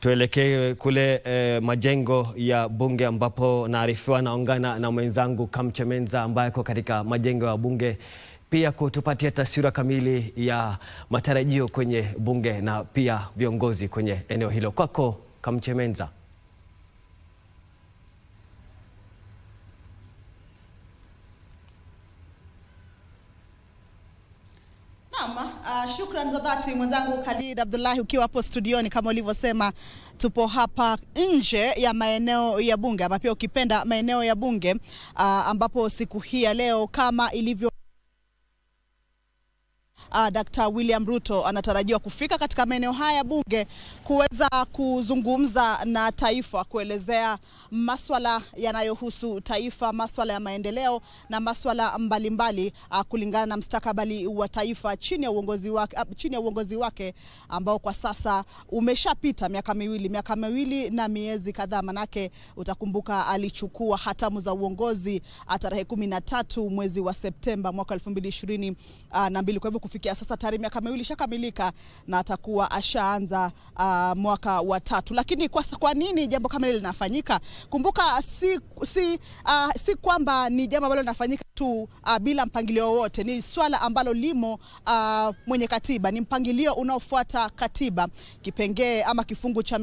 Tuelekee kule eh, majengo ya bunge ambapo naarifiwa naungana na mwenzangu Kamchemenza ambaye ako katika majengo ya bunge pia kutupatia taswira kamili ya matarajio kwenye bunge na pia viongozi kwenye eneo hilo. Kwako Kamchemenza. Naam, uh, shukran za dhati mwenzangu Khalid Abdullahi ukiwa hapo studioni kama ulivyosema, tupo hapa nje ya maeneo ya bunge ama pia ukipenda maeneo ya bunge uh, ambapo siku hii ya leo kama ilivyo Uh, Dr. William Ruto anatarajiwa kufika katika maeneo haya bunge kuweza kuzungumza na taifa, kuelezea maswala yanayohusu taifa, maswala ya maendeleo na maswala mbalimbali uh, kulingana na mstakabali wa taifa chini ya uongozi wake, uh, chini ya uongozi wake ambao kwa sasa umeshapita miaka miwili, miaka miwili na miezi kadhaa, manake utakumbuka alichukua hatamu za uongozi tarehe kumi na tatu mwezi wa Septemba mwaka elfu mbili ishirini uh, na mbili. Kwa hivyo kufikia sasa tayari miaka miwili ishakamilika na atakuwa ashaanza uh, mwaka wa tatu. Lakini kwa, kwa nini jambo kama hili linafanyika? Kumbuka si, si, uh, si kwamba ni jambo ambalo linafanyika tu uh, bila mpangilio wowote. Ni swala ambalo limo uh, mwenye katiba, ni mpangilio unaofuata katiba, kipengee ama kifungu cha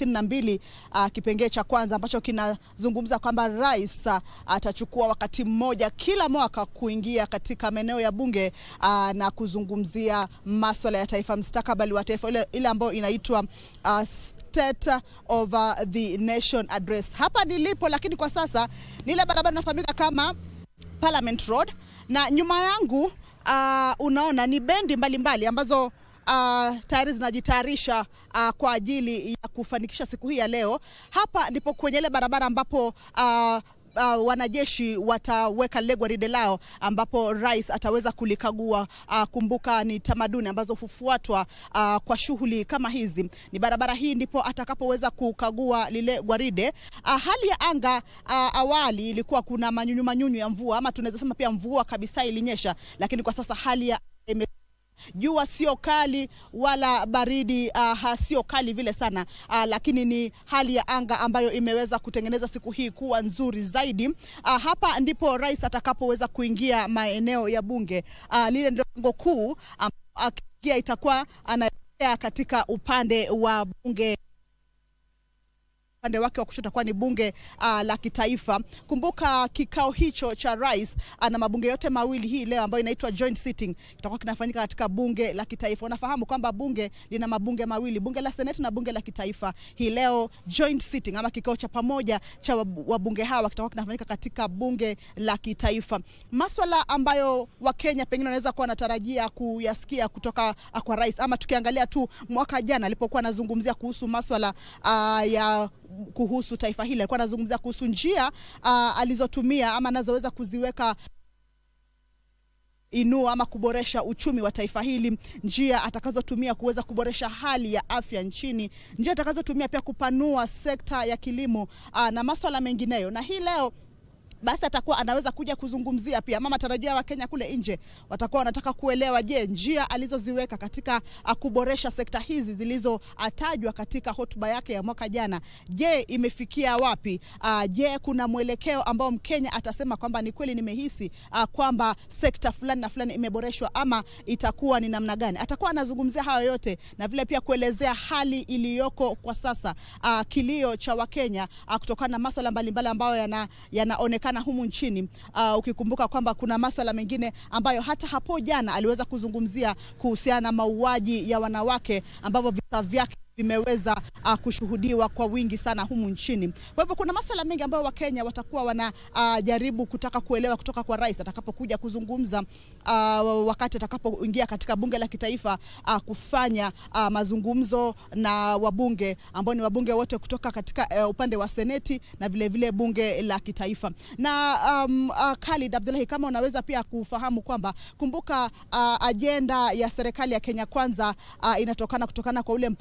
132 uh, kipengee cha kwanza ambacho kinazungumza kwamba rais uh, atachukua wakati mmoja kila mwaka kuingia katika maeneo ya bunge uh, na kuzungumzia maswala ya taifa, mstakabali wa taifa, ile, ile ambayo inaitwa uh, State of the Nation Address. Hapa nilipo, lakini kwa sasa ni ile barabara inafahamika kama Parliament Road na nyuma yangu uh, unaona ni bendi mbalimbali mbali, ambazo uh, tayari zinajitayarisha uh, kwa ajili ya kufanikisha siku hii ya leo. Hapa ndipo kwenye ile barabara ambapo uh, Uh, wanajeshi wataweka lile gwaride lao ambapo rais ataweza kulikagua. Uh, kumbuka ni tamaduni ambazo hufuatwa uh, kwa shughuli kama hizi. Ni barabara hii ndipo atakapoweza kukagua lile gwaride. Uh, hali ya anga uh, awali ilikuwa kuna manyunyu manyunyu ya mvua ama tunaweza sema pia mvua kabisa ilinyesha, lakini kwa sasa hali ya ime jua sio kali wala baridi uh, sio kali vile sana uh, lakini ni hali ya anga ambayo imeweza kutengeneza siku hii kuwa nzuri zaidi. Uh, hapa ndipo rais atakapoweza kuingia maeneo ya bunge. Uh, lile ndio lango kuu akiingia, um, itakuwa anaelekea katika upande wa bunge upande wake wa kushoto kwa ni bunge uh, la kitaifa. Kumbuka kikao hicho cha rais uh, na mabunge yote mawili hii leo ambayo inaitwa joint sitting itakuwa kinafanyika katika bunge la kitaifa. Unafahamu kwamba bunge lina mabunge mawili, bunge la seneti na bunge la kitaifa. Hii leo joint sitting ama kikao cha pamoja cha wabunge hawa kitakuwa kinafanyika katika bunge la kitaifa. Maswala ambayo Wakenya pengine wanaweza kuwa wanatarajia kuyasikia kutoka uh, kwa rais, ama tukiangalia tu mwaka jana alipokuwa anazungumzia kuhusu maswala uh, ya kuhusu taifa hili alikuwa anazungumzia kuhusu njia uh, alizotumia ama anazoweza kuziweka inua ama kuboresha uchumi wa taifa hili, njia atakazotumia kuweza kuboresha hali ya afya nchini, njia atakazotumia pia kupanua sekta ya kilimo uh, na maswala mengineyo. Na hii leo basi atakuwa anaweza kuja kuzungumzia pia ama matarajio ya Wakenya kule nje watakuwa wanataka kuelewa, je, njia alizoziweka katika uh, kuboresha sekta hizi zilizotajwa katika hotuba yake ya mwaka jana, je, imefikia wapi? Uh, je, kuna mwelekeo ambao Mkenya atasema kwamba ni kweli nimehisi uh, kwamba sekta fulani na fulani imeboreshwa ama itakuwa ni namna gani? Atakuwa anazungumzia hayo yote na vile pia kuelezea hali iliyoko kwa sasa, uh, kilio cha Wakenya uh, kutokana na masuala mbalimbali ambayo yana, yanaonekana na humu nchini uh, ukikumbuka kwamba kuna maswala mengine ambayo hata hapo jana aliweza kuzungumzia kuhusiana na mauaji ya wanawake ambavyo visa vyake vimeweza uh, kushuhudiwa kwa wingi sana humu nchini. Kwa hivyo kuna masuala mengi ambayo Wakenya watakuwa wanajaribu uh, kutaka kuelewa kutoka kwa rais atakapokuja kuzungumza uh, wakati atakapoingia katika bunge la kitaifa uh, kufanya uh, mazungumzo na wabunge ambao ni wabunge wote kutoka katika uh, upande wa seneti na vile vile bunge la kitaifa. Na um, uh, Khalid Abdullahi, kama unaweza pia kufahamu kwamba kumbuka, uh, ajenda ya serikali ya Kenya Kwanza uh, inatokana kutokana kwa ule mpango mzima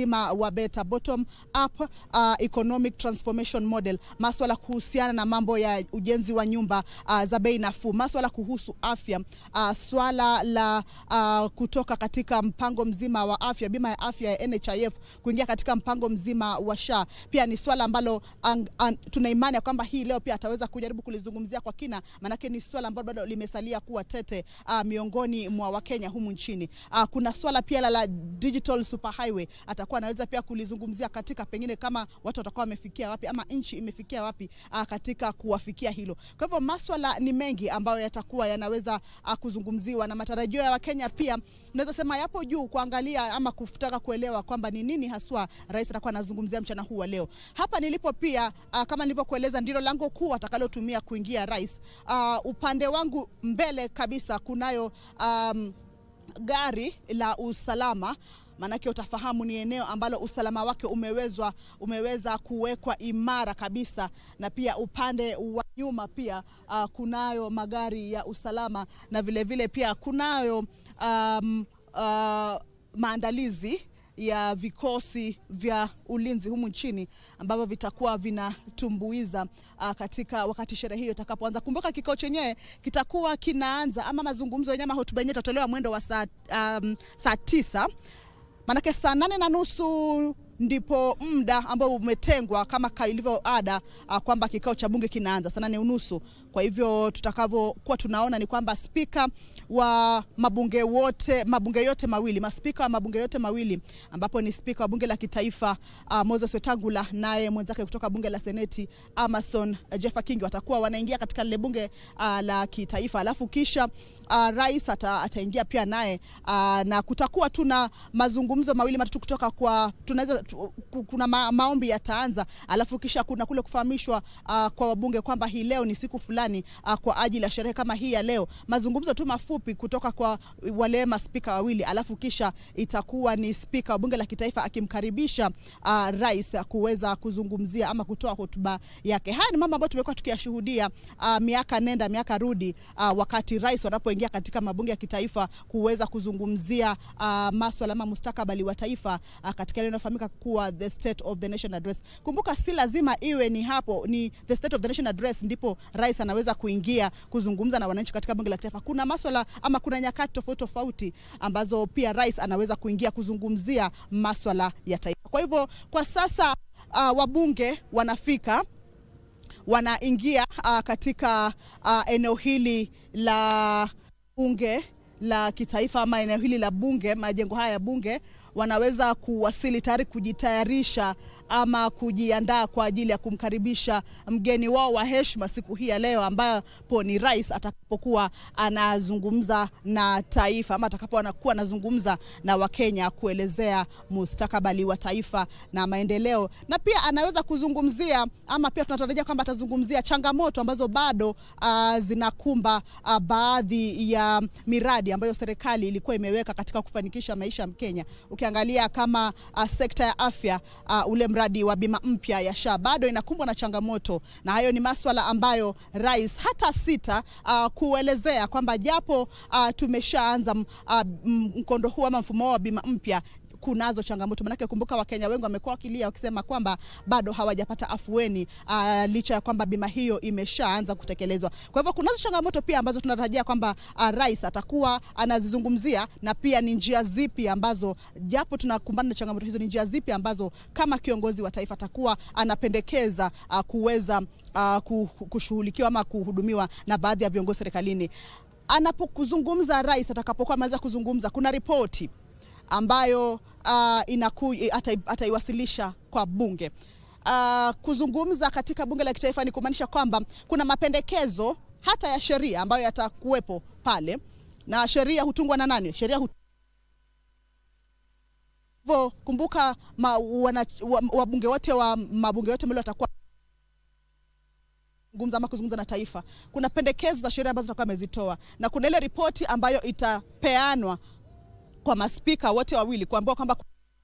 mzima wa beta bottom up uh, economic transformation model, maswala kuhusiana na mambo ya ujenzi wa nyumba uh, za bei nafuu, maswala kuhusu afya uh, swala la uh, kutoka katika mpango mzima wa afya, bima ya afya ya NHIF kuingia katika mpango mzima wa SHA, pia ni swala ambalo tuna imani ya kwamba hii leo pia ataweza kujaribu kulizungumzia kwa kina, maanake ni swala ambalo bado limesalia kuwa tete uh, miongoni mwa Wakenya humu nchini. Uh, kuna swala pia la, la digital superhighway atakuwa anaweza pia kulizungumzia katika pengine kama watu watakuwa wamefikia wapi ama nchi imefikia wapi uh, katika kuwafikia hilo. Kwa hivyo maswala ni mengi ambayo yatakuwa yanaweza uh, kuzungumziwa na matarajio ya Wakenya pia naweza sema yapo juu kuangalia ama kutaka kuelewa kwamba ni nini haswa rais atakuwa anazungumzia mchana huu wa leo. Hapa nilipo pia uh, kama nilivyokueleza ndilo lango kuu atakalotumia kuingia rais. Uh, upande wangu mbele kabisa kunayo um, gari la usalama maanake utafahamu ni eneo ambalo usalama wake umewezwa umeweza kuwekwa imara kabisa, na pia upande wa nyuma pia uh, kunayo magari ya usalama na vilevile vile pia kunayo um, uh, maandalizi ya vikosi vya ulinzi humu nchini ambavyo vitakuwa vinatumbuiza uh, katika wakati sherehe hiyo itakapoanza. Kumbuka kikao chenyewe kitakuwa kinaanza ama mazungumzo yenyewe, hotuba yenyewe itatolewa mwendo wa saa, um, saa tisa maanake saa nane na nusu ndipo muda ambao umetengwa kama ilivyo ada uh, kwamba kikao cha bunge kinaanza saa nane unusu. Kwa hivyo tutakavyokuwa tunaona ni kwamba spika wa mabunge wote mabunge yote mawili maspika wa mabunge yote mawili ambapo ni spika wa bunge la kitaifa uh, Moses Wetangula naye mwenzake kutoka bunge la seneti Amason uh, Jeffa Kingi watakuwa wanaingia katika lile bunge uh, la kitaifa, alafu kisha uh, rais ata, ataingia pia naye uh, na kutakuwa tuna mazungumzo mawili matatu kutoka kwa tunaweza tu, kuna ma, maombi yataanza, alafu kisha kuna kule kufahamishwa uh, kwa wabunge kwamba hii leo ni siku fulani Uh, kwa ajili ya sherehe kama hii ya leo. Mazungumzo tu mafupi kutoka kwa wale maspika wawili, alafu kisha itakuwa ni spika wa bunge la kitaifa akimkaribisha uh, rais kuweza kuzungumzia ama kutoa hotuba yake. Haya ni mambo ambayo tumekuwa tukiyashuhudia uh, miaka nenda miaka rudi, uh, wakati rais wanapoingia katika mabunge ya kitaifa kuweza kuzungumzia uh, maswala ama mustakabali wa taifa uh, katika ile inayofahamika kuwa the state of the nation address. Kumbuka, si lazima iwe ni hapo ni the state of the nation address ndipo rais anaweza kuingia kuzungumza na wananchi katika bunge la kitaifa. Kuna maswala ama kuna nyakati tofauti tofauti ambazo pia rais anaweza kuingia kuzungumzia maswala ya taifa. Kwa hivyo kwa sasa uh, wabunge wanafika wanaingia uh, katika uh, eneo hili la bunge la kitaifa ama eneo hili la bunge, majengo haya ya bunge wanaweza kuwasili tayari kujitayarisha ama kujiandaa kwa ajili ya kumkaribisha mgeni wao wa heshima siku hii ya leo, ambapo ni rais atakapokuwa anazungumza na taifa ama atakapokuwa anazungumza na Wakenya kuelezea mustakabali wa taifa na maendeleo, na pia anaweza kuzungumzia ama pia tunatarajia kwamba atazungumzia changamoto ambazo bado uh, zinakumba uh, baadhi ya miradi ambayo serikali ilikuwa imeweka katika kufanikisha maisha ya Mkenya. Ukiangalia kama uh, sekta ya afya uh, ule mradi wa bima mpya ya SHA bado inakumbwa na changamoto, na hayo ni maswala ambayo rais hata sita uh, kuelezea kwamba japo uh, tumeshaanza uh, mkondo huu ama mfumo wa bima mpya kunazo changamoto manake, kumbuka Wakenya wengi wamekuwa wakilia wakisema kwamba bado hawajapata afueni uh, licha ya kwamba bima hiyo imeshaanza kutekelezwa. Kwa hivyo kunazo changamoto pia ambazo tunatarajia kwamba uh, rais atakuwa anazizungumzia, na pia ni njia zipi ambazo japo tunakumbana na changamoto hizo, ni njia zipi ambazo kama kiongozi wa taifa atakuwa anapendekeza uh, kuweza uh, kushughulikiwa ama kuhudumiwa na baadhi ya viongozi serikalini. Anapokuzungumza rais, atakapokuwa ameweza kuzungumza, kuna ripoti ambayo uh, inaku, ataiwasilisha kwa bunge. Uh, kuzungumza katika bunge la kitaifa ni kumaanisha kwamba kuna mapendekezo hata ya sheria ambayo yatakuwepo pale, na sheria hutungwa na nani? Sheria hut... hivyo kumbuka, wabunge wote wa mabunge yote mbele watakuwa gumza ama kuzungumza na taifa. Kuna pendekezo za sheria ambazo atakuwa amezitoa na kuna ile ripoti ambayo itapeanwa kwa maspika wote wawili kuambiwa kwamba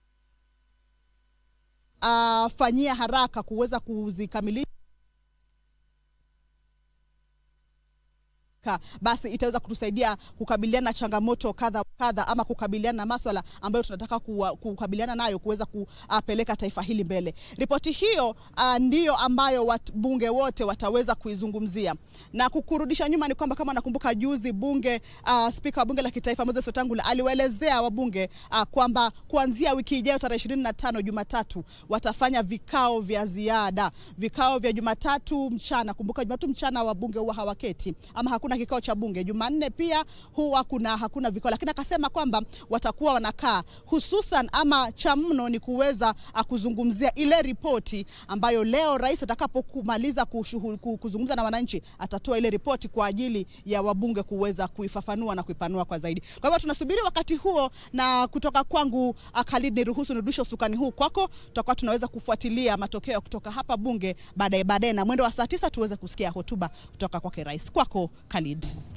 afanyia uh, haraka kuweza kuzikamilisha ikikamilika, basi itaweza kutusaidia kukabiliana na changamoto kadha kadha, ama kukabiliana na maswala ambayo tunataka kuwa, kukabiliana nayo kuweza kupeleka taifa hili mbele. Ripoti hiyo uh, ndiyo ambayo wabunge wote wataweza kuizungumzia na kukurudisha nyuma ni kwamba kama nakumbuka juzi bunge uh, spika wa bunge la kitaifa Moses Wetangula aliwaelezea wabunge uh, kwamba kuanzia wiki ijayo tarehe ishirini na tano Jumatatu watafanya vikao vya ziada, vikao vya Jumatatu mchana. Kumbuka Jumatatu mchana wabunge huwa hawaketi ama hakuna kikao cha bunge. Jumanne pia huwa kuna hakuna vikao, lakini akasema kwamba watakuwa wanakaa, hususan ama cha mno ni kuweza uh, kuzungumzia ile ripoti ambayo leo rais atakapokumaliza kuzungumza na wananchi atatoa ile ripoti kwa ajili ya wabunge kuweza kuifafanua na kuipanua kwa zaidi. Kwa hivyo tunasubiri wakati huo, na kutoka kwangu Khalid, niruhusu nirudishe usukani huu kwako, tutakuwa tunaweza kufuatilia matokeo kutoka hapa bunge baadaye baadaye, na mwendo wa saa tisa tuweze kusikia hotuba kutoka kwake rais. Kwako Khalid.